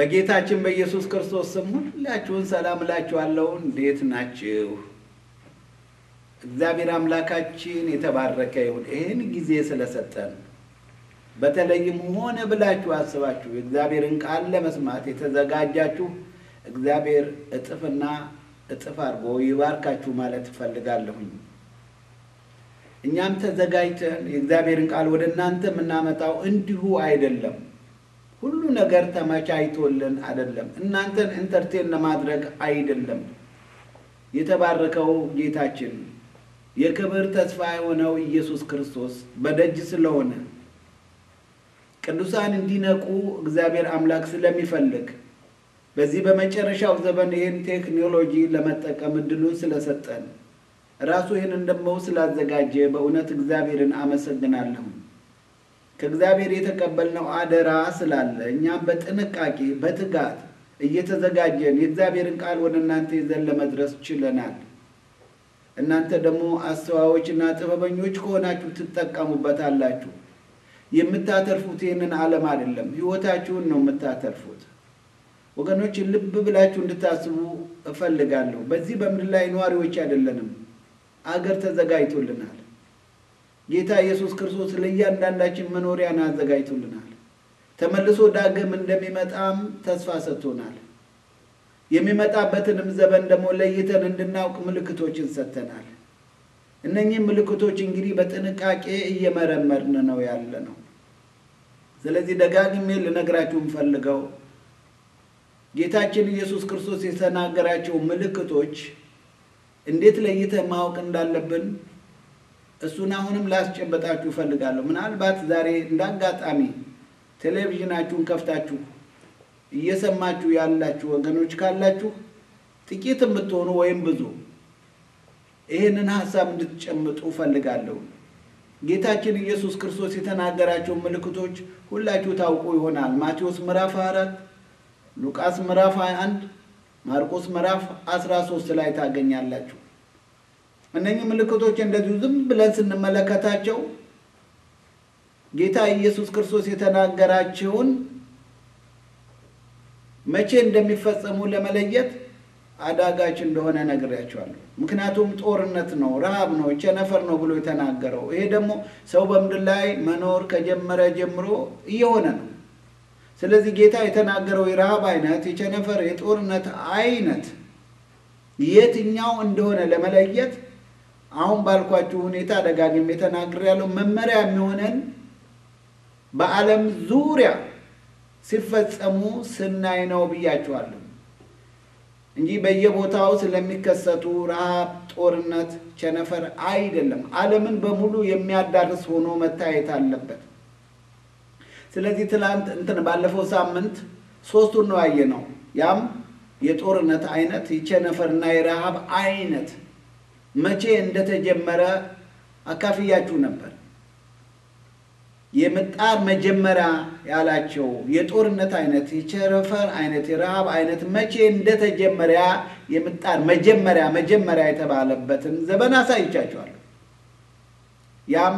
በጌታችን በኢየሱስ ክርስቶስ ስም ሁላችሁን ሰላም እላችኋለሁ። እንዴት ናችሁ? እግዚአብሔር አምላካችን የተባረከ ይሁን። ይህን ጊዜ ስለሰጠን በተለይም ሆነ ብላችሁ አስባችሁ የእግዚአብሔርን ቃል ለመስማት የተዘጋጃችሁ እግዚአብሔር እጥፍና እጥፍ አድርጎ ይባርካችሁ ማለት እፈልጋለሁኝ። እኛም ተዘጋጅተን የእግዚአብሔርን ቃል ወደ እናንተ የምናመጣው እንዲሁ አይደለም። ሁሉ ነገር ተመቻችቶልን አይደለም። እናንተን ኢንተርቴን ለማድረግ አይደለም። የተባረከው ጌታችን የክብር ተስፋ የሆነው ኢየሱስ ክርስቶስ በደጅ ስለሆነ ቅዱሳን እንዲነቁ እግዚአብሔር አምላክ ስለሚፈልግ በዚህ በመጨረሻው ዘመን ይህን ቴክኖሎጂ ለመጠቀም እድሉን ስለሰጠን ራሱ ይህንን ደግሞ ስላዘጋጀ በእውነት እግዚአብሔርን አመሰግናለሁ። ከእግዚአብሔር የተቀበልነው አደራ ስላለ እኛም በጥንቃቄ በትጋት እየተዘጋጀን የእግዚአብሔርን ቃል ወደ እናንተ ይዘን ለመድረስ ችለናል። እናንተ ደግሞ አስተዋዮችና ጥበበኞች ከሆናችሁ ትጠቀሙበታላችሁ። የምታተርፉት ይህንን ዓለም አይደለም፣ ሕይወታችሁን ነው የምታተርፉት። ወገኖች ልብ ብላችሁ እንድታስቡ እፈልጋለሁ። በዚህ በምድር ላይ ነዋሪዎች አይደለንም፣ አገር ተዘጋጅቶልናል። ጌታ ኢየሱስ ክርስቶስ ለእያንዳንዳችን መኖሪያን አዘጋጅቶልናል። ተመልሶ ዳግም እንደሚመጣም ተስፋ ሰጥቶናል። የሚመጣበትንም ዘመን ደግሞ ለይተን እንድናውቅ ምልክቶችን ሰጥተናል። እነኚህ ምልክቶች እንግዲህ በጥንቃቄ እየመረመርን ነው ያለ ነው። ስለዚህ ደጋግሜ ልነግራችሁ የምፈልገው ጌታችን ኢየሱስ ክርስቶስ የተናገራቸው ምልክቶች እንዴት ለይተን ማወቅ እንዳለብን እሱን አሁንም ላስጨበጣችሁ እፈልጋለሁ። ምናልባት ዛሬ እንደ አጋጣሚ ቴሌቪዥናችሁን ከፍታችሁ እየሰማችሁ ያላችሁ ወገኖች ካላችሁ ጥቂት የምትሆኑ ወይም ብዙ ይህንን ሀሳብ እንድትጨምጡ እፈልጋለሁ። ጌታችን ኢየሱስ ክርስቶስ የተናገራቸው ምልክቶች ሁላችሁ ታውቁ ይሆናል። ማቴዎስ ምዕራፍ 4 ሉቃስ ምዕራፍ 21 ማርቆስ ምዕራፍ 13 ላይ ታገኛላችሁ። እነኚህ ምልክቶች እንደዚሁ ዝም ብለን ስንመለከታቸው ጌታ ኢየሱስ ክርስቶስ የተናገራቸውን መቼ እንደሚፈጸሙ ለመለየት አዳጋች እንደሆነ ነግሬያቸዋለሁ። ምክንያቱም ጦርነት ነው፣ ረሃብ ነው፣ ቸነፈር ነው ብሎ የተናገረው ይሄ ደግሞ ሰው በምድር ላይ መኖር ከጀመረ ጀምሮ እየሆነ ነው። ስለዚህ ጌታ የተናገረው የረሃብ አይነት፣ የቸነፈር የጦርነት አይነት የትኛው እንደሆነ ለመለየት አሁን ባልኳችሁ ሁኔታ ደጋግሜ ተናግሬያለሁ። መመሪያ የሚሆነን በዓለም ዙሪያ ሲፈጸሙ ስናይ ነው ብያችኋለሁ እንጂ በየቦታው ስለሚከሰቱ ረሃብ፣ ጦርነት፣ ቸነፈር አይደለም። ዓለምን በሙሉ የሚያዳርስ ሆኖ መታየት አለበት። ስለዚህ ትላንት እንትን ባለፈው ሳምንት ሶስቱን ነው ያየነው። ያም የጦርነት አይነት፣ የቸነፈርና የረሃብ አይነት መቼ እንደተጀመረ አካፍያችሁ ነበር። የምጣር መጀመሪያ ያላቸው የጦርነት አይነት፣ የቸነፈር አይነት፣ የረሃብ አይነት መቼ እንደተጀመረ የምጣር መጀመሪያ መጀመሪያ የተባለበትን ዘመን አሳይቻችኋለሁ። ያም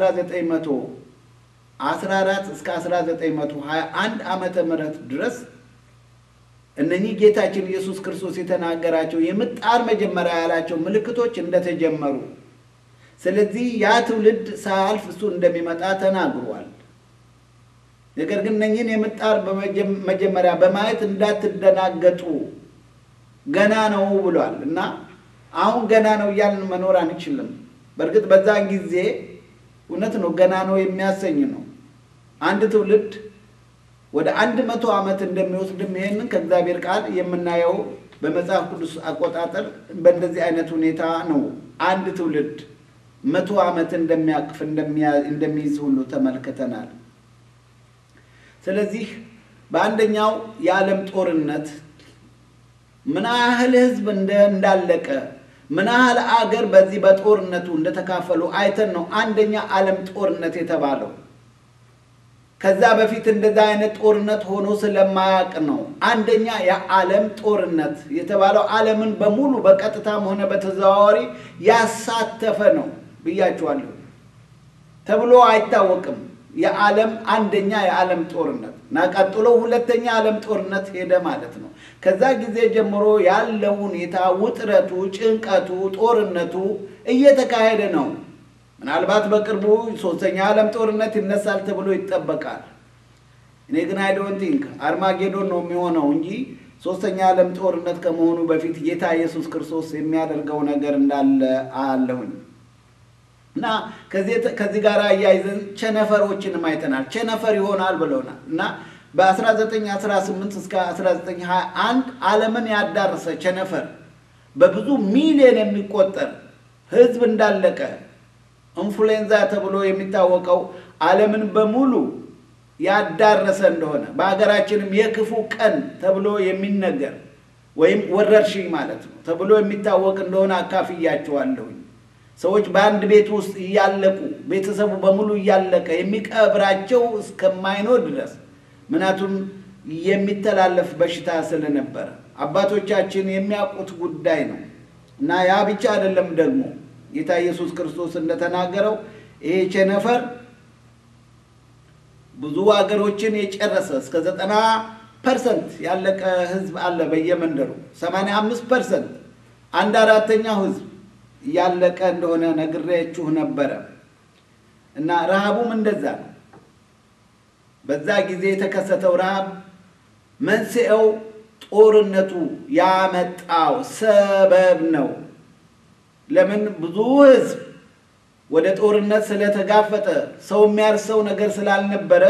በ1914 እስከ 1921 ዓመተ ምህረት ድረስ እነኚህ ጌታችን ኢየሱስ ክርስቶስ የተናገራቸው የምጣር መጀመሪያ ያላቸው ምልክቶች እንደተጀመሩ ስለዚህ ያ ትውልድ ሳያልፍ እሱ እንደሚመጣ ተናግሯል። ነገር ግን እነኝህን የምጣር መጀመሪያ በማየት እንዳትደናገጡ ገና ነው ብሏል እና አሁን ገና ነው እያልን መኖር አንችልም። በእርግጥ በዛን ጊዜ እውነት ነው ገና ነው የሚያሰኝ ነው። አንድ ትውልድ ወደ አንድ መቶ ዓመት እንደሚወስድም ይሄንን ከእግዚአብሔር ቃል የምናየው በመጽሐፍ ቅዱስ አቆጣጠር በእንደዚህ አይነት ሁኔታ ነው አንድ ትውልድ መቶ ዓመት እንደሚያቅፍ እንደሚይዝ ሁሉ ተመልክተናል። ስለዚህ በአንደኛው የዓለም ጦርነት ምን ያህል ሕዝብ እንዳለቀ ምን ያህል አገር በዚህ በጦርነቱ እንደተካፈሉ አይተን ነው አንደኛ ዓለም ጦርነት የተባለው። ከዛ በፊት እንደዛ አይነት ጦርነት ሆኖ ስለማያውቅ ነው አንደኛ የዓለም ጦርነት የተባለው። ዓለምን በሙሉ በቀጥታም ሆነ በተዘዋዋሪ ያሳተፈ ነው ብያችኋለሁ። ተብሎ አይታወቅም። የዓለም አንደኛ የዓለም ጦርነት እና ቀጥሎ ሁለተኛ የዓለም ጦርነት ሄደ ማለት ነው። ከዛ ጊዜ ጀምሮ ያለው ሁኔታ ውጥረቱ፣ ጭንቀቱ፣ ጦርነቱ እየተካሄደ ነው። ምናልባት በቅርቡ ሶስተኛ የዓለም ጦርነት ይነሳል ተብሎ ይጠበቃል። እኔ ግን አይ ዶንት ቲንክ አርማጌዶን ነው የሚሆነው እንጂ ሶስተኛ የዓለም ጦርነት ከመሆኑ በፊት ጌታ ኢየሱስ ክርስቶስ የሚያደርገው ነገር እንዳለ አለሁኝ እና ከዚህ ጋር አያይዘን ቸነፈሮችንም አይተናል። ቸነፈር ይሆናል ብለውናል እና በ1918 እስከ 1921 ዓለምን ያዳረሰ ቸነፈር በብዙ ሚሊዮን የሚቆጠር ሕዝብ እንዳለቀ ኢንፍሉዌንዛ ተብሎ የሚታወቀው ዓለምን በሙሉ ያዳረሰ እንደሆነ በሀገራችንም የክፉ ቀን ተብሎ የሚነገር ወይም ወረርሽኝ ማለት ነው ተብሎ የሚታወቅ እንደሆነ አካፍያቸዋለሁኝ። ሰዎች በአንድ ቤት ውስጥ እያለቁ ቤተሰቡ በሙሉ እያለቀ የሚቀብራቸው እስከማይኖር ድረስ ምክንያቱም የሚተላለፍ በሽታ ስለነበረ አባቶቻችን የሚያውቁት ጉዳይ ነው እና ያ ብቻ አይደለም። ደግሞ ጌታ ኢየሱስ ክርስቶስ እንደተናገረው ይሄ ቸነፈር ብዙ ሀገሮችን የጨረሰ እስከ ዘጠና ፐርሰንት ያለቀ ህዝብ አለ በየመንደሩ ሰማንያ አምስት ፐርሰንት አንድ አራተኛው ህዝብ ያለቀ እንደሆነ ነግሬያችሁ ነበረ እና ረሃቡም እንደዛ ነው። በዛ ጊዜ የተከሰተው ረሃብ መንስኤው ጦርነቱ ያመጣው ሰበብ ነው። ለምን ብዙ ህዝብ ወደ ጦርነት ስለተጋፈጠ ሰው የሚያርሰው ነገር ስላልነበረ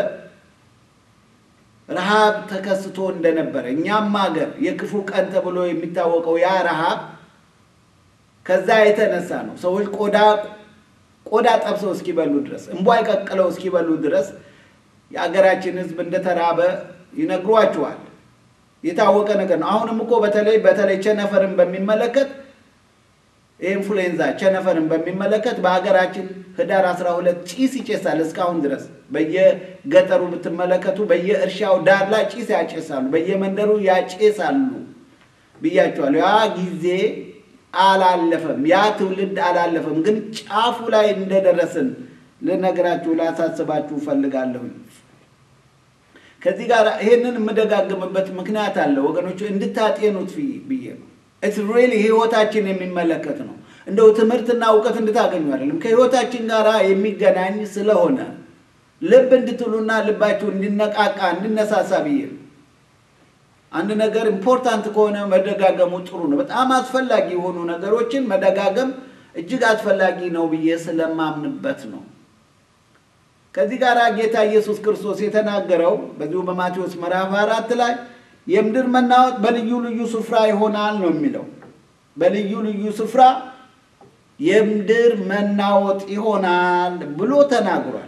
ረሃብ ተከስቶ እንደነበረ እኛም ሀገር የክፉ ቀን ተብሎ የሚታወቀው ያ ረሃብ ከዛ የተነሳ ነው። ሰዎች ቆዳ ቆዳ ጠብሰው እስኪበሉ ድረስ እንቧይ ቀቅለው እስኪበሉ ድረስ የሀገራችን ህዝብ እንደተራበ ይነግሯቸዋል። የታወቀ ነገር ነው። አሁንም እኮ በተለይ በተለይ ቸነፈርን በሚመለከት ኢንፍሉዌንዛ ቸነፈርን በሚመለከት በሀገራችን ህዳር 12 ጭስ ይጨሳል። እስካሁን ድረስ በየገጠሩ ብትመለከቱ በየእርሻው ዳር ላይ ጭስ ያጨሳሉ፣ በየመንደሩ ያጨሳሉ ብያቸዋለሁ። ያ ጊዜ አላለፈም፣ ያ ትውልድ አላለፈም። ግን ጫፉ ላይ እንደደረስን ልነግራችሁ ላሳስባችሁ እፈልጋለሁ። ከዚህ ጋር ይሄንን የምደጋግምበት ምክንያት አለ ወገኖች፣ እንድታጤኑት ብዬ ነው። ኢትስ ሪሊ ህይወታችን የሚመለከት ነው። እንደው ትምህርትና እውቀት እንድታገኙ አይደለም፣ ከህይወታችን ጋር የሚገናኝ ስለሆነ ልብ እንድትሉና ልባችሁ እንዲነቃቃ እንዲነሳሳ ብዬ ነው። አንድ ነገር ኢምፖርታንት ከሆነ መደጋገሙ ጥሩ ነው። በጣም አስፈላጊ የሆኑ ነገሮችን መደጋገም እጅግ አስፈላጊ ነው ብዬ ስለማምንበት ነው። ከዚህ ጋር ጌታ ኢየሱስ ክርስቶስ የተናገረው በዚሁ በማቴዎስ ምዕራፍ አራት ላይ የምድር መናወጥ በልዩ ልዩ ስፍራ ይሆናል ነው የሚለው። በልዩ ልዩ ስፍራ የምድር መናወጥ ይሆናል ብሎ ተናግሯል።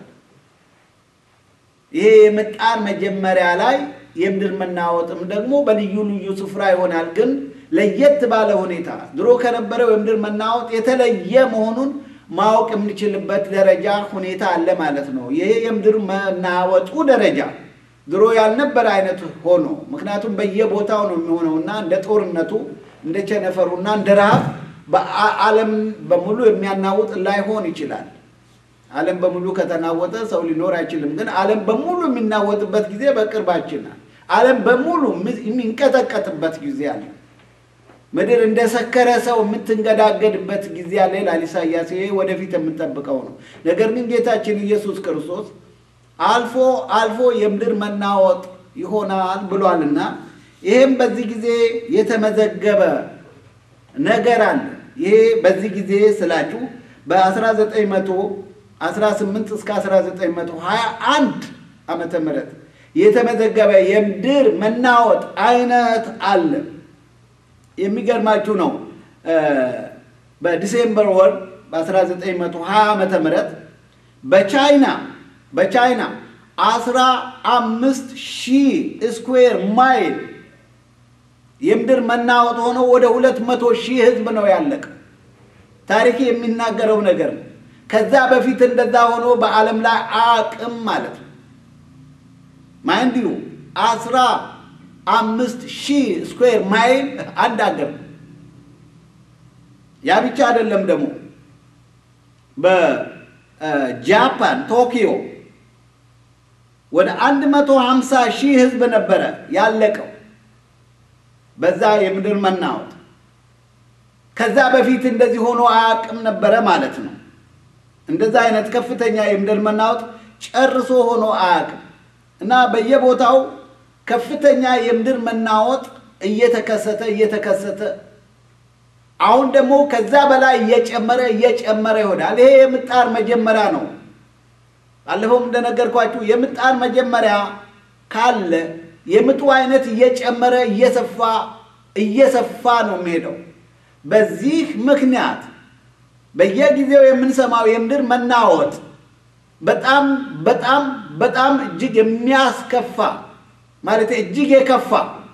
ይሄ የምጣር መጀመሪያ ላይ የምድር መናወጥም ደግሞ በልዩ ልዩ ስፍራ ይሆናል፣ ግን ለየት ባለ ሁኔታ ድሮ ከነበረው የምድር መናወጥ የተለየ መሆኑን ማወቅ የምንችልበት ደረጃ ሁኔታ አለ ማለት ነው። ይሄ የምድር መናወጡ ደረጃ ድሮ ያልነበረ አይነት ሆኖ ምክንያቱም በየቦታው ነው የሚሆነውና እንደ ጦርነቱ እንደ ቸነፈሩና እንደ ረሃብ በዓለም በሙሉ የሚያናውጥ ላይሆን ይችላል። ዓለም በሙሉ ከተናወጠ ሰው ሊኖር አይችልም። ግን ዓለም በሙሉ የሚናወጥበት ጊዜ በቅርባችን ዓለም በሙሉ የሚንቀጠቀጥበት ጊዜ አለ። ምድር እንደ ሰከረ ሰው የምትንገዳገድበት ጊዜ አለ ይላል ኢሳያስ። ይሄ ወደፊት የምንጠብቀው ነው። ነገር ግን ጌታችን ኢየሱስ ክርስቶስ አልፎ አልፎ የምድር መናወጥ ይሆናል ብሏልና ይሄም በዚህ ጊዜ የተመዘገበ ነገር አለ። ይሄ በዚህ ጊዜ ስላችሁ በ1918 እስከ 1921 ዓመተ ምህረት የተመዘገበ የምድር መናወጥ አይነት አለ። የሚገርማችሁ ነው። በዲሴምበር ወር በ1920 ዓመተ ምህረት በቻይና በቻይና አስራ አምስት ሺህ ስኩዌር ማይል የምድር መናወጥ ሆኖ ወደ ሁለት መቶ ሺህ ህዝብ ነው ያለቀ። ታሪክ የሚናገረው ነገር ነው። ከዛ በፊት እንደዛ ሆኖ በዓለም ላይ አቅም ማለት ነው ማይንድ ዩ አስራ አምስት ሺህ ስኩዌር ማይል አንድ አገር ነው። ያ ብቻ አይደለም ደግሞ በጃፓን ቶኪዮ ወደ አንድ መቶ ሀምሳ ሺህ ህዝብ ነበረ ያለቀው በዛ የምድር መናወጥ። ከዛ በፊት እንደዚህ ሆኖ አያውቅም ነበረ ማለት ነው። እንደዛ አይነት ከፍተኛ የምድር መናወጥ ጨርሶ ሆኖ አያውቅም እና በየቦታው ከፍተኛ የምድር መናወጥ እየተከሰተ እየተከሰተ አሁን ደግሞ ከዛ በላይ እየጨመረ እየጨመረ ይሆናል። ይሄ የምጣር መጀመሪያ ነው። ባለፈውም እንደነገርኳችሁ የምጣር መጀመሪያ ካለ የምጡ አይነት እየጨመረ እየሰፋ እየሰፋ ነው የሚሄደው። በዚህ ምክንያት በየጊዜው የምንሰማው የምድር መናወጥ በጣም በጣም በጣም እጅግ የሚያስከፋ ማለት እጅግ የከፋ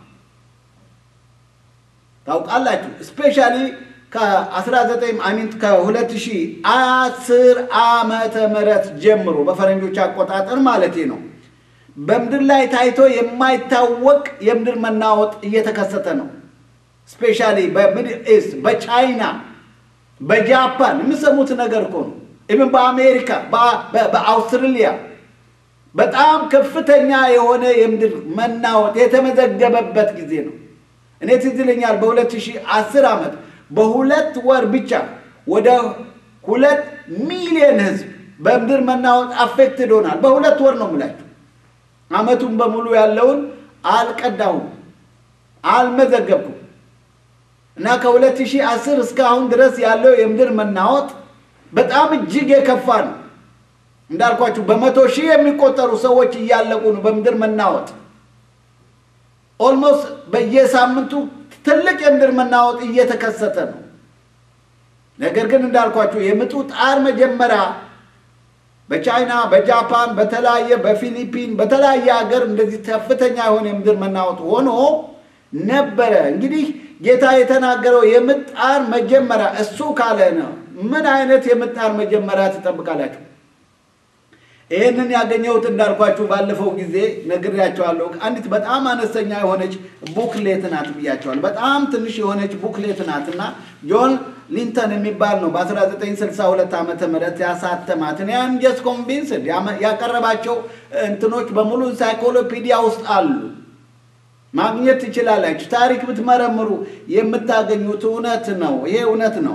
ታውቃላችሁ። ስፔሻሊ ከ19 አሚንት ከ2010 ዓመተ ምህረት ጀምሮ በፈረንጆች አቆጣጠር ማለት ነው በምድር ላይ ታይቶ የማይታወቅ የምድር መናወጥ እየተከሰተ ነው። ስፔሻሊ በሚድል ኢስት፣ በቻይና፣ በጃፓን የምሰሙት ነገር እኮ ነው። ኢቭን በአሜሪካ፣ በአውስትራሊያ በጣም ከፍተኛ የሆነ የምድር መናወጥ የተመዘገበበት ጊዜ ነው። እኔ ትዝ ይለኛል በ2010 ዓመት በሁለት ወር ብቻ ወደ ሁለት ሚሊዮን ህዝብ በምድር መናወጥ አፌክትድ ሆናል። በሁለት ወር ነው የምላችሁ። ዓመቱን በሙሉ ያለውን አልቀዳሁም፣ አልመዘገብኩም እና ከ2010 እስካሁን ድረስ ያለው የምድር መናወጥ በጣም እጅግ የከፋ ነው። እንዳልኳችሁ በመቶ ሺህ የሚቆጠሩ ሰዎች እያለቁ ነው በምድር መናወጥ። ኦልሞስት በየሳምንቱ ትልቅ የምድር መናወጥ እየተከሰተ ነው። ነገር ግን እንዳልኳችሁ የምጡ ጣር መጀመሪያ በቻይና፣ በጃፓን፣ በተለያየ በፊሊፒን፣ በተለያየ ሀገር እንደዚህ ከፍተኛ የሆነ የምድር መናወጥ ሆኖ ነበረ። እንግዲህ ጌታ የተናገረው የምጣር መጀመሪያ እሱ ካለ ነው። ምን አይነት የምጣር መጀመሪያ ትጠብቃላችሁ? ይህንን ያገኘሁት እንዳልኳችሁ ባለፈው ጊዜ ነግሬያቸዋለሁ። አንዲት በጣም አነስተኛ የሆነች ቡክሌት ናት ብያቸዋለሁ። በጣም ትንሽ የሆነች ቡክሌት ናት እና ጆን ሊንተን የሚባል ነው በ1962 ዓመተ ምህረት ያሳተማት። እኔ አም ጀስት ኮንቪንስድ ያቀረባቸው እንትኖች በሙሉ ኢንሳይክሎፒዲያ ውስጥ አሉ። ማግኘት ትችላላችሁ። ታሪክ ብትመረምሩ የምታገኙት እውነት ነው። ይሄ እውነት ነው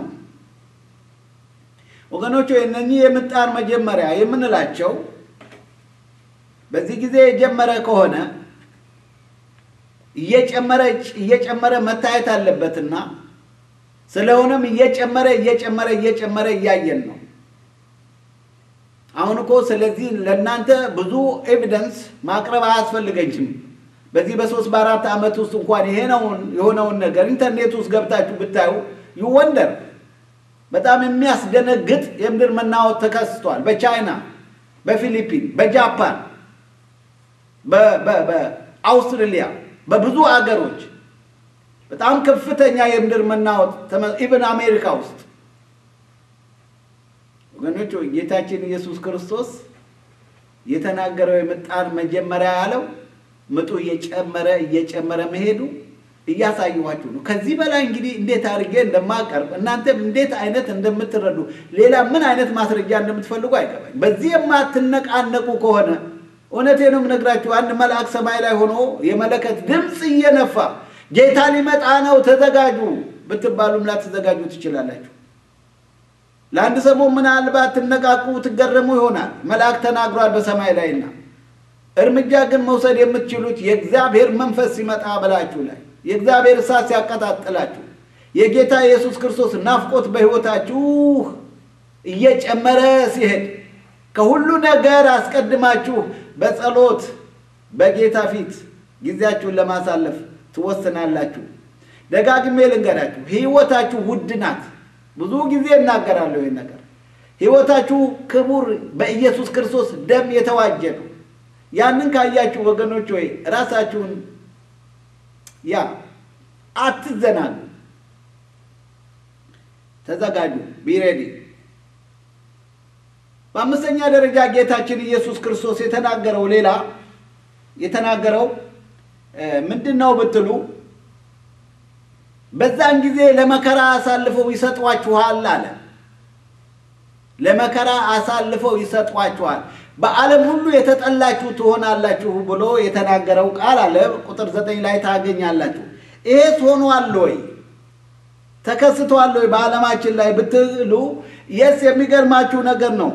ወገኖች። እነኚህ የምጣር መጀመሪያ የምንላቸው በዚህ ጊዜ የጀመረ ከሆነ እየጨመረ እየጨመረ መታየት አለበትና ስለሆነም እየጨመረ እየጨመረ እየጨመረ እያየን ነው። አሁን እኮ ስለዚህ ለእናንተ ብዙ ኤቪደንስ ማቅረብ አያስፈልገኝም። በዚህ በሶስት በአራት ዓመት ውስጥ እንኳን ይሄ የሆነውን ነገር ኢንተርኔት ውስጥ ገብታችሁ ብታዩ ይወንደር በጣም የሚያስደነግጥ የምድር መናወጥ ተከስቷል። በቻይና፣ በፊሊፒን፣ በጃፓን፣ በአውስትራሊያ በብዙ አገሮች በጣም ከፍተኛ የምድር መናወጥ ኢቨን አሜሪካ ውስጥ ወገኖች ጌታችን ኢየሱስ ክርስቶስ የተናገረው የምጣር መጀመሪያ ያለው ምጡ እየጨመረ እየጨመረ መሄዱ እያሳየኋችሁ ነው። ከዚህ በላይ እንግዲህ እንዴት አድርጌ እንደማቀርብ እናንተም እንዴት አይነት እንደምትረዱ ሌላ ምን አይነት ማስረጃ እንደምትፈልጉ አይገባኝ። በዚህ የማትነቃነቁ ከሆነ እውነቴ ነው የምነግራችሁ፣ አንድ መልአክ ሰማይ ላይ ሆኖ የመለከት ድምፅ እየነፋ ጌታ ሊመጣ ነው ተዘጋጁ ብትባሉም ላትዘጋጁ ትችላላችሁ። ለአንድ ሰሞን ምናልባት ትነቃቁ ትገረሙ ይሆናል። መልአክ ተናግሯል በሰማይ ላይና እርምጃ ግን መውሰድ የምትችሉት የእግዚአብሔር መንፈስ ሲመጣ በላችሁ ላይ የእግዚአብሔር እሳት ሲያቀጣጥላችሁ የጌታ ኢየሱስ ክርስቶስ ናፍቆት በሕይወታችሁ እየጨመረ ሲሄድ ከሁሉ ነገር አስቀድማችሁ በጸሎት በጌታ ፊት ጊዜያችሁን ለማሳለፍ ትወስናላችሁ። ደጋግሜ ልንገራችሁ፣ ሕይወታችሁ ውድ ናት። ብዙ ጊዜ እናገራለሁ ይህን ነገር። ሕይወታችሁ ክቡር በኢየሱስ ክርስቶስ ደም የተዋጀ ነው። ያንን ካያችሁ ወገኖች ወይ ራሳችሁን ያ አትዘናሉ፣ ተዘጋጁ፣ ቢሬዲ። በአምስተኛ ደረጃ ጌታችን ኢየሱስ ክርስቶስ የተናገረው ሌላ የተናገረው ምንድን ነው ብትሉ በዛን ጊዜ ለመከራ አሳልፈው ይሰጧችኋል አለ። ለመከራ አሳልፈው ይሰጧችኋል። በዓለም ሁሉ የተጠላችሁ ትሆናላችሁ ብሎ የተናገረው ቃል አለ። ቁጥር ዘጠኝ ላይ ታገኛላችሁ። ይሄስ ሆኗል ወይ ተከስቷል ወይ በዓለማችን ላይ ብትሉ የስ የሚገርማችሁ ነገር ነው።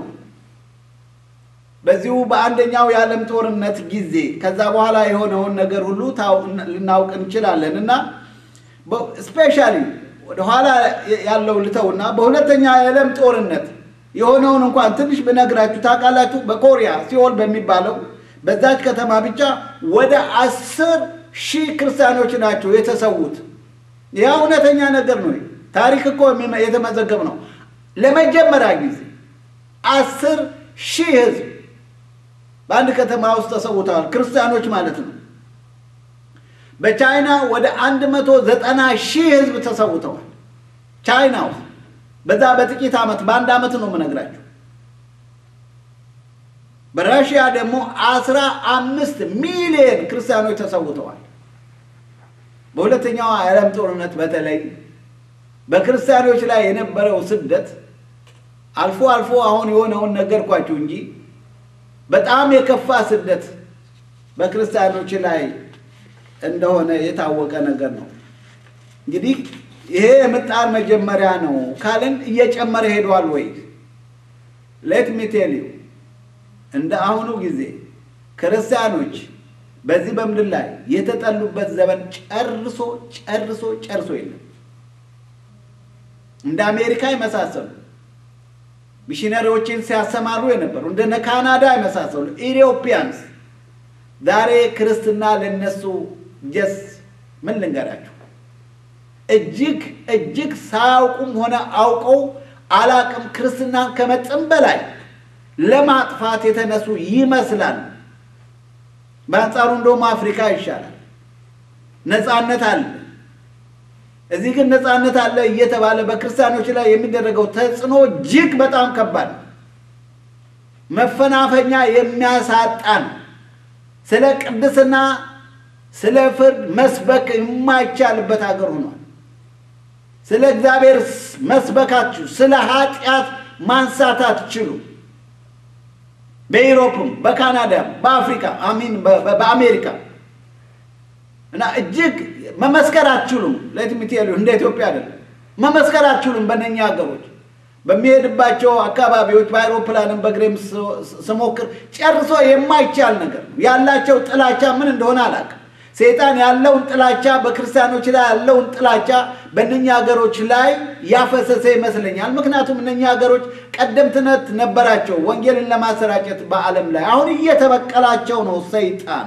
በዚሁ በአንደኛው የዓለም ጦርነት ጊዜ ከዛ በኋላ የሆነውን ነገር ሁሉ ልናውቅ እንችላለን እና ስፔሻሊ ወደኋላ ያለው ልተውና በሁለተኛ የዓለም ጦርነት የሆነውን እንኳን ትንሽ ብነግራችሁ ታውቃላችሁ። በኮሪያ ሲኦል በሚባለው በዛች ከተማ ብቻ ወደ አስር ሺህ ክርስቲያኖች ናቸው የተሰዉት። ያ እውነተኛ ነገር ነው። ታሪክ እኮ የተመዘገብ ነው። ለመጀመሪያ ጊዜ አስር ሺህ ህዝብ በአንድ ከተማ ውስጥ ተሰውተዋል፣ ክርስቲያኖች ማለት ነው። በቻይና ወደ አንድ መቶ ዘጠና ሺህ ህዝብ ተሰውተዋል። ቻይና ውስጥ በዛ በጥቂት ዓመት በአንድ ዓመት ነው የምነግራቸው። በራሽያ ደግሞ አስራ አምስት ሚሊዮን ክርስቲያኖች ተሰውተዋል። በሁለተኛው የዓለም ጦርነት በተለይ በክርስቲያኖች ላይ የነበረው ስደት አልፎ አልፎ አሁን የሆነውን ነገርኳችሁ እንጂ በጣም የከፋ ስደት በክርስቲያኖች ላይ እንደሆነ የታወቀ ነገር ነው። እንግዲህ ይሄ የምጣር መጀመሪያ ነው ካልን እየጨመረ ሄዷል ወይ? ሌት ሚ ቴል ዩ እንደ አሁኑ ጊዜ ክርስቲያኖች በዚህ በምድር ላይ የተጠሉበት ዘመን ጨርሶ ጨርሶ ጨርሶ የለም። እንደ አሜሪካ የመሳሰሉ ሚሽነሪዎችን ሲያሰማሩ የነበሩ እንደነ ካናዳ የመሳሰሉ ኢትዮጵያንስ ዛሬ ክርስትና ለነሱ ጀስ ምን ልንገራችሁ፣ እጅግ እጅግ ሳያውቁም ሆነ አውቀው አላቅም ክርስትናን ከመጠን በላይ ለማጥፋት የተነሱ ይመስላል። በአንጻሩ እንደውም አፍሪካ ይሻላል። ነፃነት አለ። እዚህ ግን ነፃነት አለ እየተባለ በክርስቲያኖች ላይ የሚደረገው ተጽዕኖ እጅግ በጣም ከባድ ነው። መፈናፈኛ የሚያሳጣን ስለ ቅድስና ስለ ፍርድ መስበክ የማይቻልበት ሀገር ሆኗል። ስለ እግዚአብሔር መስበካችሁ ስለ ኃጢአት ማንሳት አትችሉ። በኢሮፕም በካናዳም በአፍሪካ አሚን በአሜሪካ እና እጅግ መመስከር አትችሉም። ለትሚቴሉ እንደ ኢትዮጵያ አይደለም። መመስከር አትችሉም። በእነኛ ሀገሮች በሚሄድባቸው አካባቢዎች በአይሮፕላንም በእግሬም ስሞክር ጨርሶ የማይቻል ነገር ነው። ያላቸው ጥላቻ ምን እንደሆነ አላውቅም። ሰይጣን ያለውን ጥላቻ በክርስቲያኖች ላይ ያለውን ጥላቻ በእነኛ ሀገሮች ላይ ያፈሰሰ ይመስለኛል። ምክንያቱም እነኛ ሀገሮች ቀደምትነት ነበራቸው ወንጌልን ለማሰራጨት በዓለም ላይ። አሁን እየተበቀላቸው ነው ሰይጣን።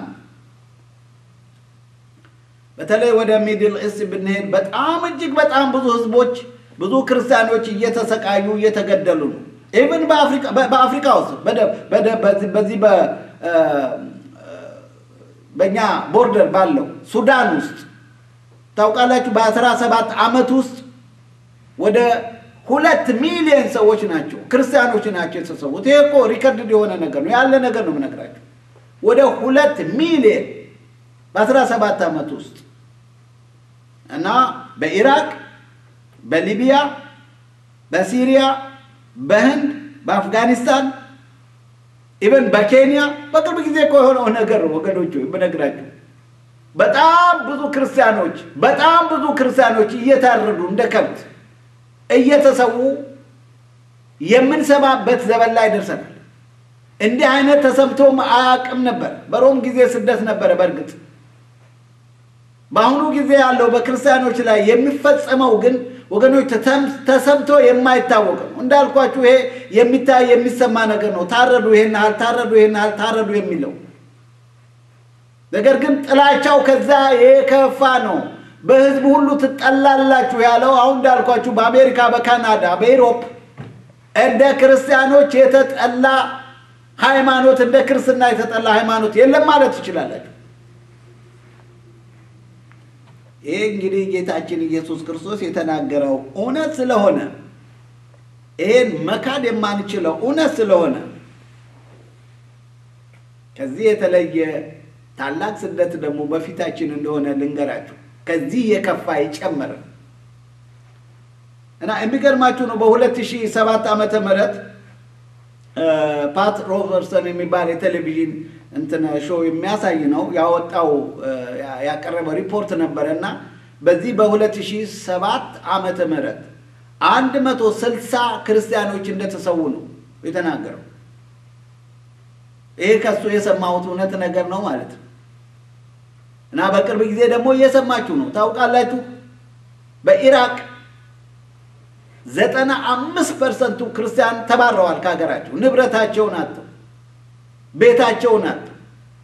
በተለይ ወደ ሚድል ኢስት ብንሄድ በጣም እጅግ በጣም ብዙ ህዝቦች ብዙ ክርስቲያኖች እየተሰቃዩ እየተገደሉ ነው። ኢቭን በአፍሪካ ውስጥ በዚህ በእኛ ቦርደር ባለው ሱዳን ውስጥ ታውቃላችሁ፣ በአስራ ሰባት ዓመት ውስጥ ወደ ሁለት ሚሊዮን ሰዎች ናቸው ክርስቲያኖች ናቸው የተሰዉት። ይሄ እኮ ሪከርድ የሆነ ነገር ነው ያለ ነገር ነው የምነግራቸው። ወደ ሁለት ሚሊዮን በአስራ ሰባት ዓመት ውስጥ እና በኢራቅ፣ በሊቢያ፣ በሲሪያ፣ በህንድ፣ በአፍጋኒስታን ኢቨን በኬንያ በቅርብ ጊዜ እኮ የሆነው ነገር ነው ወገኖች፣ ብነግራችሁ በጣም ብዙ ክርስቲያኖች በጣም ብዙ ክርስቲያኖች እየታረዱ እንደ ከብት እየተሰዉ የምንሰማበት ዘመን ላይ ደርሰናል። እንዲህ አይነት ተሰምቶም አያውቅም ነበር። በሮም ጊዜ ስደት ነበረ። በእርግጥ በአሁኑ ጊዜ ያለው በክርስቲያኖች ላይ የሚፈጸመው ግን ወገኖች ተሰምቶ የማይታወቅ ነው። እንዳልኳችሁ ይሄ የሚታይ የሚሰማ ነገር ነው። ታረዱ፣ ይሄን ያህል ታረዱ፣ ይሄን ያህል ታረዱ የሚለው ነገር ግን ጥላቻው ከዛ የከፋ ነው። በህዝብ ሁሉ ትጠላላችሁ ያለው አሁን እንዳልኳችሁ በአሜሪካ፣ በካናዳ፣ በኢሮፕ እንደ ክርስቲያኖች የተጠላ ሃይማኖት እንደ ክርስትና የተጠላ ሃይማኖት የለም ማለት ትችላላችሁ። ይህ እንግዲህ ጌታችን ኢየሱስ ክርስቶስ የተናገረው እውነት ስለሆነ ይህን መካድ የማንችለው እውነት ስለሆነ ከዚህ የተለየ ታላቅ ስደት ደግሞ በፊታችን እንደሆነ ልንገራችሁ። ከዚህ የከፋ ይጨመረ እና የሚገርማችሁ ነው በሁለት ሺህ ሰባት ዓመተ ምህረት ፓት ሮበርሰን የሚባል የቴሌቪዥን እንትን ሾው የሚያሳይ ነው ያወጣው ያቀረበው ሪፖርት ነበረ እና በዚህ በ2007 ዓመተ ምህረት 160 ክርስቲያኖች እንደተሰዉ ነው የተናገረው። ይሄ ከሱ የሰማሁት እውነት ነገር ነው ማለት ነው። እና በቅርብ ጊዜ ደግሞ እየሰማችሁ ነው ታውቃላችሁ። በኢራቅ ዘጠና አምስት ፐርሰንቱ ክርስቲያን ተባረዋል ከሀገራቸው፣ ንብረታቸውን አጥተው፣ ቤታቸውን አጥተው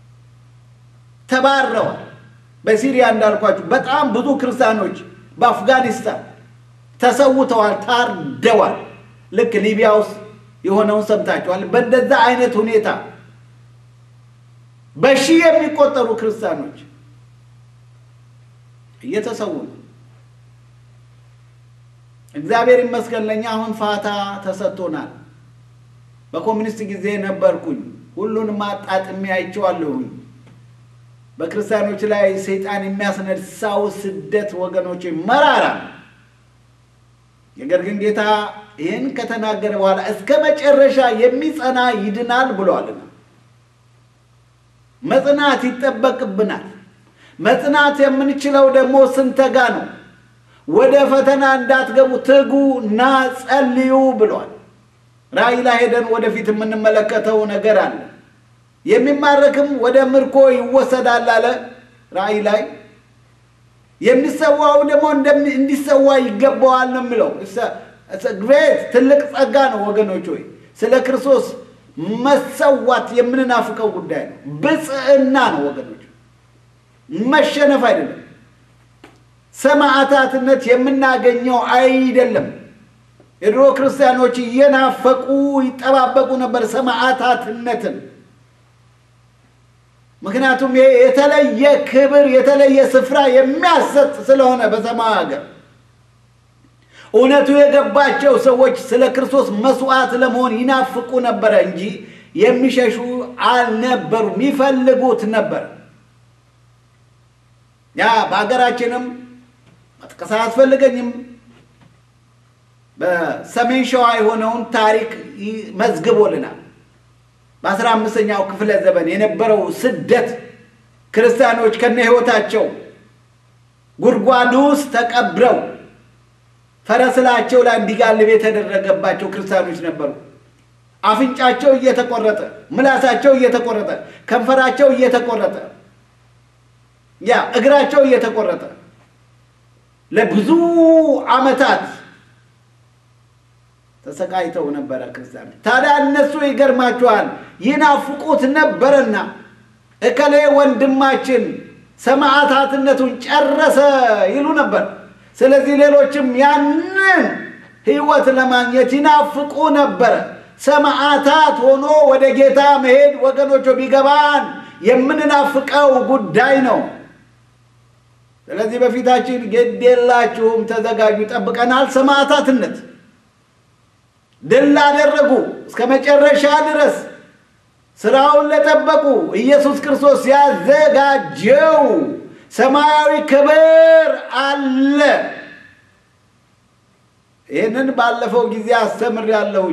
ተባረዋል። በሲሪያ እንዳልኳችሁ በጣም ብዙ ክርስቲያኖች በአፍጋኒስታን ተሰውተዋል፣ ታርደዋል። ልክ ሊቢያ ውስጥ የሆነውን ሰምታችኋል። በእንደዛ አይነት ሁኔታ በሺህ የሚቆጠሩ ክርስቲያኖች እየተሰዉ ነው። እግዚአብሔር ይመስገን ለእኛ አሁን ፋታ ተሰጥቶናል። በኮሚኒስት ጊዜ ነበርኩኝ፣ ሁሉንም አጣጥሜ አይቼዋለሁኝ። በክርስቲያኖች ላይ ሰይጣን የሚያስነሳው ስደት ወገኖች መራራ ነገር ግን ጌታ ይህን ከተናገረ በኋላ እስከ መጨረሻ የሚጸና ይድናል ብሏልና መጽናት ይጠበቅብናል። መጽናት የምንችለው ደግሞ ስንተጋ ነው። ወደ ፈተና እንዳትገቡ ትጉ እና ጸልዩ ብሏል። ራእይ ላይ ሄደን ወደፊት የምንመለከተው ነገር አለ። የሚማረክም ወደ ምርኮ ይወሰዳል አለ ራእይ ላይ። የሚሰዋው ደግሞ እንዲሰዋ ይገባዋል ነው የሚለው። ግሬት ትልቅ ጸጋ ነው ወገኖች ሆይ ስለ ክርስቶስ መሰዋት የምንናፍቀው ጉዳይ ነው። ብጽዕና ነው ወገኖች፣ መሸነፍ አይደለም። ሰማዕታትነት የምናገኘው አይደለም። የድሮ ክርስቲያኖች እየናፈቁ ይጠባበቁ ነበር ሰማዕታትነትን። ምክንያቱም ይሄ የተለየ ክብር የተለየ ስፍራ የሚያሰጥ ስለሆነ በሰማይ ሀገር እውነቱ የገባቸው ሰዎች ስለ ክርስቶስ መስዋዕት ለመሆን ይናፍቁ ነበረ እንጂ የሚሸሹ አልነበሩም፣ ይፈልጉት ነበር። ያ በሀገራችንም መጥቀስ አያስፈልገኝም። በሰሜን ሸዋ የሆነውን ታሪክ መዝግቦልናል። በአስራ አምስተኛው ክፍለ ዘመን የነበረው ስደት ክርስቲያኖች ከነ ሕይወታቸው ጉድጓድ ውስጥ ተቀብረው ፈረስላቸው ላይ እንዲጋልብ የተደረገባቸው ክርስቲያኖች ነበሩ። አፍንጫቸው እየተቆረጠ፣ ምላሳቸው እየተቆረጠ፣ ከንፈራቸው እየተቆረጠ፣ ያ እግራቸው እየተቆረጠ ለብዙ ዓመታት ተሰቃይተው ነበረ ክርስቲያኖች። ታዲያ እነሱ ይገርማቸዋል ይናፍቁት ነበረና እከሌ ወንድማችን ሰማዕታትነቱን ጨረሰ ይሉ ነበር። ስለዚህ ሌሎችም ያንን ሕይወት ለማግኘት ይናፍቁ ነበረ። ሰማዕታት ሆኖ ወደ ጌታ መሄድ ወገኖች ቢገባን የምንናፍቀው ጉዳይ ነው። ስለዚህ በፊታችን ግድ የላችሁም፣ ተዘጋጁ፣ ጠብቀናል። ሰማዕታትነት ድል አደረጉ እስከ መጨረሻ ድረስ ስራውን ለጠበቁ ኢየሱስ ክርስቶስ ያዘጋጀው ሰማያዊ ክብር አለ። ይህንን ባለፈው ጊዜ አስተምሬያለሁኝ።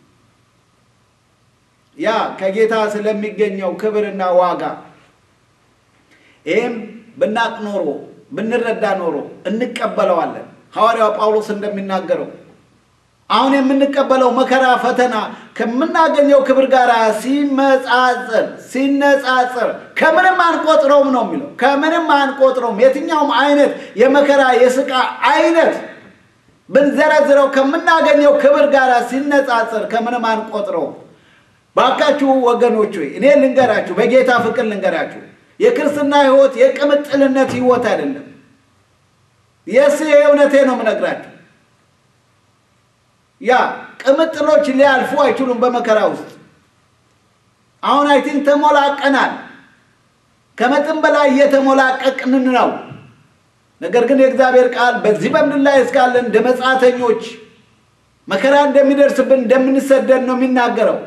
ያ ከጌታ ስለሚገኘው ክብርና ዋጋ ይህም ብናቅ ኖሮ ብንረዳ ኖሮ እንቀበለዋለን። ሐዋርያው ጳውሎስ እንደሚናገረው አሁን የምንቀበለው መከራ፣ ፈተና ከምናገኘው ክብር ጋር ሲመጻጸር ሲነጻጸር ከምንም አንቆጥረውም ነው የሚለው። ከምንም አንቆጥረውም። የትኛውም አይነት የመከራ የስቃ አይነት ብንዘረዝረው ከምናገኘው ክብር ጋር ሲነጻጸር ከምንም አንቆጥረውም። ባካችሁ ወገኖች ሆይ እኔ ልንገራችሁ፣ በጌታ ፍቅር ልንገራችሁ፣ የክርስትና ሕይወት የቅምጥልነት ሕይወት አይደለም። የስ እውነቴ ነው የምነግራችሁ ያ ቅምጥሎች ሊያልፉ አይችሉም በመከራ ውስጥ። አሁን አይ ቲንክ ተሞላቀናል፣ ከመጠን በላይ እየተሞላቀቅን ነው። ነገር ግን የእግዚአብሔር ቃል በዚህ በምድር ላይ እስካለን እንደ መጻተኞች መከራ እንደሚደርስብን እንደምንሰደድ ነው የሚናገረው።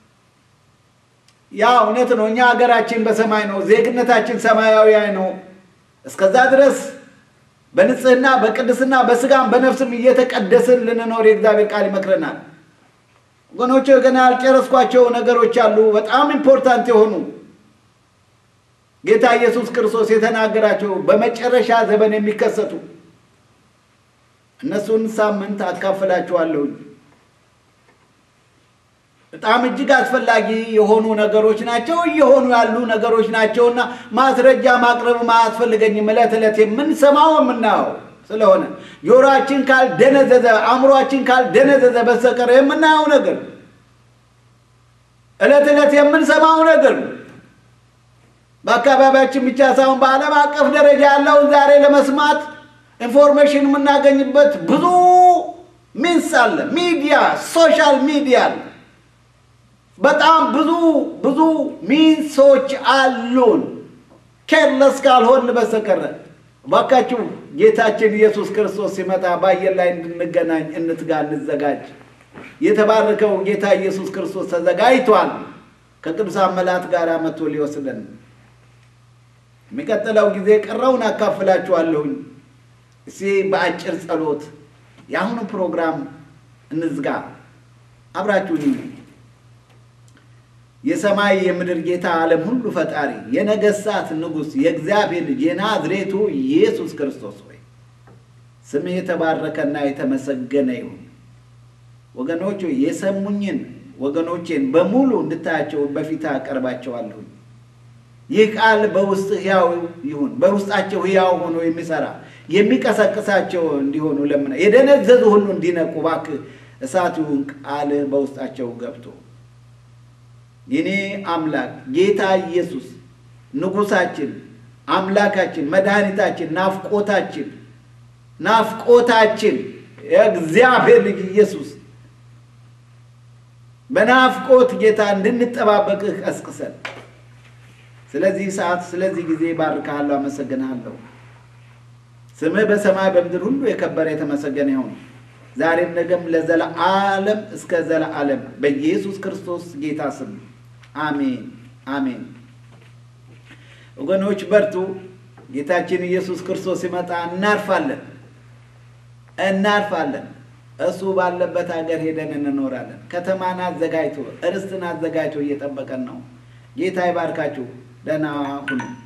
ያ እውነት ነው። እኛ ሀገራችን በሰማይ ነው፣ ዜግነታችን ሰማያዊ ነው። እስከዛ ድረስ በንጽህና በቅድስና በስጋም በነፍስም እየተቀደስን ልንኖር የእግዚአብሔር ቃል ይመክረናል። ወገኖች ገና ያልጨረስኳቸው ነገሮች አሉ፣ በጣም ኢምፖርታንት የሆኑ ጌታ ኢየሱስ ክርስቶስ የተናገራቸው በመጨረሻ ዘመን የሚከሰቱ እነሱን ሳምንት አካፍላችኋለሁኝ። በጣም እጅግ አስፈላጊ የሆኑ ነገሮች ናቸው፣ እየሆኑ ያሉ ነገሮች ናቸውና ማስረጃ ማቅረብ አያስፈልገኝም። ዕለት ዕለት የምንሰማው የምናየው ስለሆነ ጆሮአችን ካልደነዘዘ አእምሯችን ካልደነዘዘ በስተቀር የምናየው ነገር ዕለት ዕለት የምንሰማው ነገር በአካባቢያችን ብቻ ሳይሆን በዓለም አቀፍ ደረጃ ያለውን ዛሬ ለመስማት ኢንፎርሜሽን የምናገኝበት ብዙ ሚንስ አለ። ሚዲያ፣ ሶሻል ሚዲያ በጣም ብዙ ብዙ ሚንሶች አሉን። ኬርለስ ካልሆን በስተቀረ እባካችሁ ጌታችን ኢየሱስ ክርስቶስ ሲመጣ በአየር ላይ እንድንገናኝ እንትጋ፣ እንዘጋጅ። የተባረከው ጌታ ኢየሱስ ክርስቶስ ተዘጋጅቷል። ከቅዱሳን መላእክት ጋር መጥቶ ሊወስደን የሚቀጥለው ጊዜ ቀረውን አካፍላችኋለሁኝ። እስኪ በአጭር ጸሎት የአሁኑ ፕሮግራም እንዝጋ። አብራችሁኝ የሰማይ የምድር ጌታ ዓለም ሁሉ ፈጣሪ የነገሥታት ንጉሥ የእግዚአብሔር ልጅ የናዝሬቱ ኢየሱስ ክርስቶስ ሆይ ስምህ የተባረከና የተመሰገነ ይሁን። ወገኖች የሰሙኝን ወገኖቼን በሙሉ እንድታያቸው በፊት አቀርባቸዋለሁኝ። ይህ ቃል በውስጥ ሕያው ይሁን፣ በውስጣቸው ሕያው ሆኖ የሚሰራ የሚቀሰቅሳቸው እንዲሆኑ ለምና የደነዘዙ ሁሉ እንዲነቁ እባክህ እሳት ይሁን ቃል በውስጣቸው ገብቶ የኔ አምላክ ጌታ ኢየሱስ ንጉሳችን፣ አምላካችን፣ መድኃኒታችን፣ ናፍቆታችን ናፍቆታችን የእግዚአብሔር ልጅ ኢየሱስ በናፍቆት ጌታ እንድንጠባበቅህ ቀስቅሰን። ስለዚህ ሰዓት፣ ስለዚህ ጊዜ ባርካለሁ፣ አመሰግንሃለሁ። ስምህ በሰማይ በምድር ሁሉ የከበረ የተመሰገነ ይሁን ዛሬም ነገም ለዘለዓለም እስከ ዘለዓለም በኢየሱስ ክርስቶስ ጌታ ስም አሜን አሜን። ወገኖች በርቱ። ጌታችን ኢየሱስ ክርስቶስ ሲመጣ እናርፋለን እናርፋለን። እሱ ባለበት ሀገር ሄደን እንኖራለን። ከተማን አዘጋጅቶ እርስትን አዘጋጅቶ እየጠበቀን ነው። ጌታ ይባርካችሁ። ደህና ሁኑ።